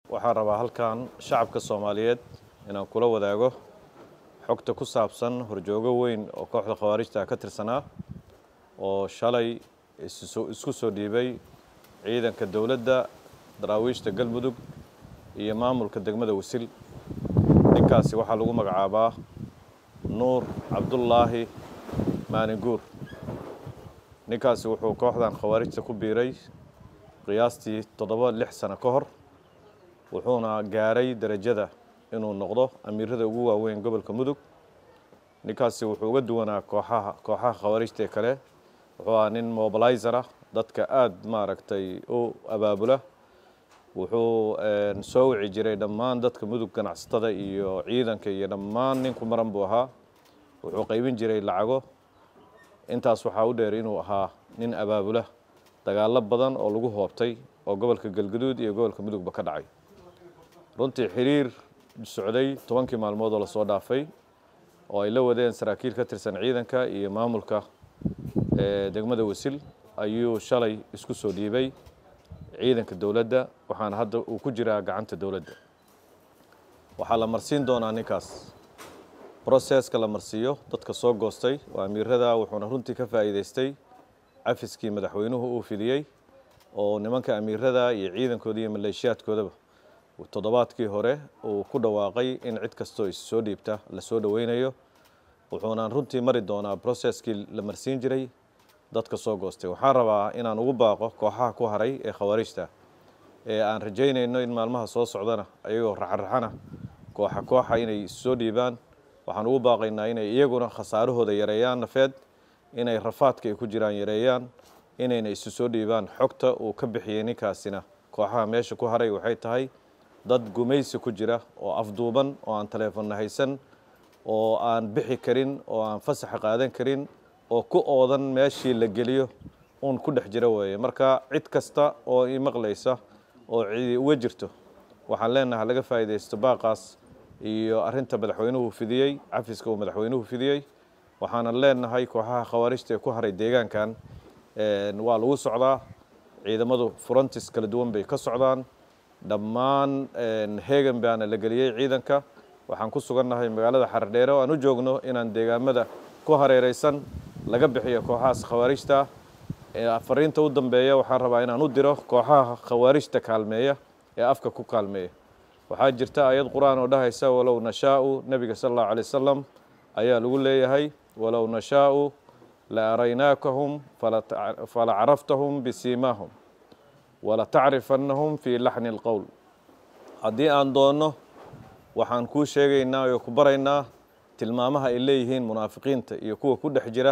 waxaan rabaa halkan shacabka soomaaliyeed inaan kula wadaago xogta ku saabsan horjoogo weyn oo kooxda khawaarijta ka tirsanaa oo shalay isku soo dhiibay ciidanka dowladda daraawiishta galmudug iyo maamulka degmada wasil ninkaasi waxaa lagu magacaabaa nuur cabdullaahi maaninguur ninkaasi wuxuu kooxdan khawaarijta ku biiray qiyaastii toddoba lix sano ka hor wuxuuna gaaray derajada inuu noqdo amiirada ugu waaweyn gobolka mudug ninkaasi wuxuu uga duwanaa kooxaha kooxaha khawaarijta ee kale wuxuu ahaa nin mobilizera dadka aada maaragtay u abaabula wuxuu soo wici jiray dhammaan dadka mudug ganacsatada iyo ciidanka iyo dhammaan ninku maran buu ahaa wuxuu qaybin jiray lacago intaas waxaa u dheer inuu ahaa nin abaabula dagaalo badan oo lagu hoobtay oo gobolka galgaduud iyo gobolka mudugba ka dhacay runtii xiriir socday tobankii maalmood oo lasoo dhaafay oo ay la wadeen saraakiil ka tirsan ciidanka iyo maamulka degmada wasil ayuu shalay isku soo dhiibay ciidanka dowladda waxaana hadda uu ku jiraa gacanta dowladda waxaa la marsiin doonaa ninkaas broseska la marsiiyo dadka soo goostay waa amiirada wuxuuna runtii ka faa'iidaystay cafiskii madaxweynuhu uu fidiyey oo nimanka amiirada iyo ciidankooda iyo maleeshiyaadkoodaba toddobaadkii hore uu ku dhawaaqay in cid kastoo is soo dhiibta la soo dhoweynayo wuxuuna runtii mari doonaa broseskii la marsiin jiray dadka soo goostay waxaan rabaa inaan ugu baaqo kooxaha ku haray ee khawaarijta ee aan rajaynayno in maalmaha soo socdana ayagoo raxaraxana kooxa kooxa inay soo dhiibaan waxaan ugu baaqaynaa inay iyaguna khasaarahooda yareeyaan nafeed inay rafaadka ay ku jiraan yareeyaan inayna isu soo dhiibaan xogta uu ka bixiyey ninkaasina kooxaha meesha ku haray waxay tahay dad gumaysi ku jira oo afduuban oo aan taleefonna haysan oo aan bixi karin oo aan fasaxa qaadan karin oo ku oodan meeshii la geliyo uun ku dhex jira weeye marka cid kasta oo ii maqlaysa oo cidi uga jirto waxaan leenahay laga faa'iidaysto baaqaas iyo arrinta madaxweynuhu fidiyey cafiska uu madaxweynuhu fidiyey waxaana leenahay kooxaha khawaarijta ee ku haray deegaankan waa lagu socdaa ciidamadu furantis kala duwan bay ka socdaan dhammaan heegan baana la geliyey ciidanka waxaan ku sugannahay magaalada xardheere oo aan u joogno inaan deegaamada ku hareereysan laga bixiyo kooxahaas khawaarijta fariinta u dambeeya waxaan rabaa inaan u diro kooxaha khawaarijta kaalmeeya ee afka ku kaalmeeya waxaa jirta ayad qur-aan oo dhahaysa walow nashaau nebiga sala allahu alay wasalam ayaa lagu leeyahay walow nashaau la araynaakahum fala caraftahum bisiimaahum wala tacrifannahum fii laxni alqowl haddii aan doonno waxaan kuu sheegaynaa oo ku baraynaa tilmaamaha ay leeyihiin munaafiqiinta iyo kuwa ku dhex jira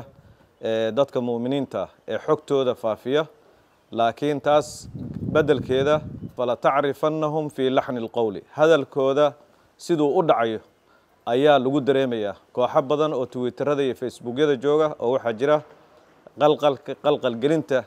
dadka mu'miniinta ah ee xogtooda faafiya laakiin taas beddelkeeda fala tacrifannahum fii laxni alqowli hadalkooda siduu u dhacayo ayaa lagu dareemayaa kooxo badan oo twitterada iyo facebookyada jooga oo waxaa jira qalqalka qalqalgelinta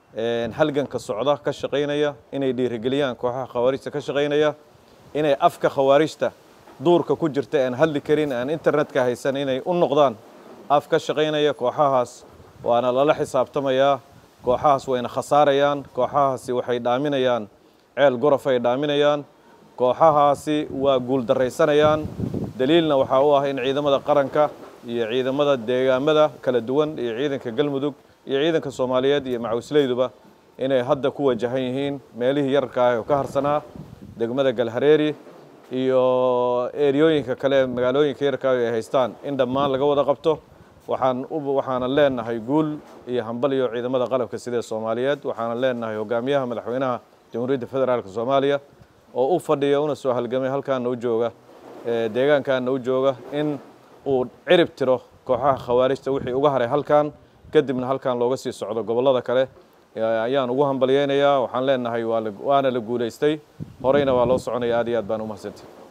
halganka socda ka shaqaynaya inay dhiirigeliyaan kooxaha khawaarijta ka shaqaynaya inay afka khawaarijta duurka ku jirta aan hadli karin aan internetka haysan inay u noqdaan af ka shaqaynaya kooxahaas waana lala xisaabtamayaa kooxahaas wayna khasaarayaan kooxahaasi waxay dhaaminayaan ceel gorof ay dhaaminayaan kooxahaasi waa guuldaraysanayaan daliilna waxaa u ah in ciidamada qaranka iyo ciidamada deegaamada kala duwan iyo ciidanka galmudug iyo ciidanka soomaaliyeed iyo macawisleyduba inay hadda ku wajahan yihiin meelihii yararka ah oo ka harsanaa degmada galhareeri iyo eryooyinka kale magaalooyinka yararka ay haystaan in dhammaan laga wada qabto waxaan waxaana leenahay guul iyo hambal iyo ciidamada qalabka sida soomaaliyeed waxaana leenahay hogaamiyaha madaxweynaha jamhuuriyadda federaalka soomaaliya oo u fadhiya una soo halgamay halkaana u jooga deegaankaana u jooga in uu cirib tiro kooxaha khawaarijta wixii uga haray halkan kadibna halkan looga sii socdo gobollada kale ayaan ugu hambalyeynayaa waxaan leenahay waana la guulaystay horeyna waa loo soconaya aad iyo aad baan u mahadsantahy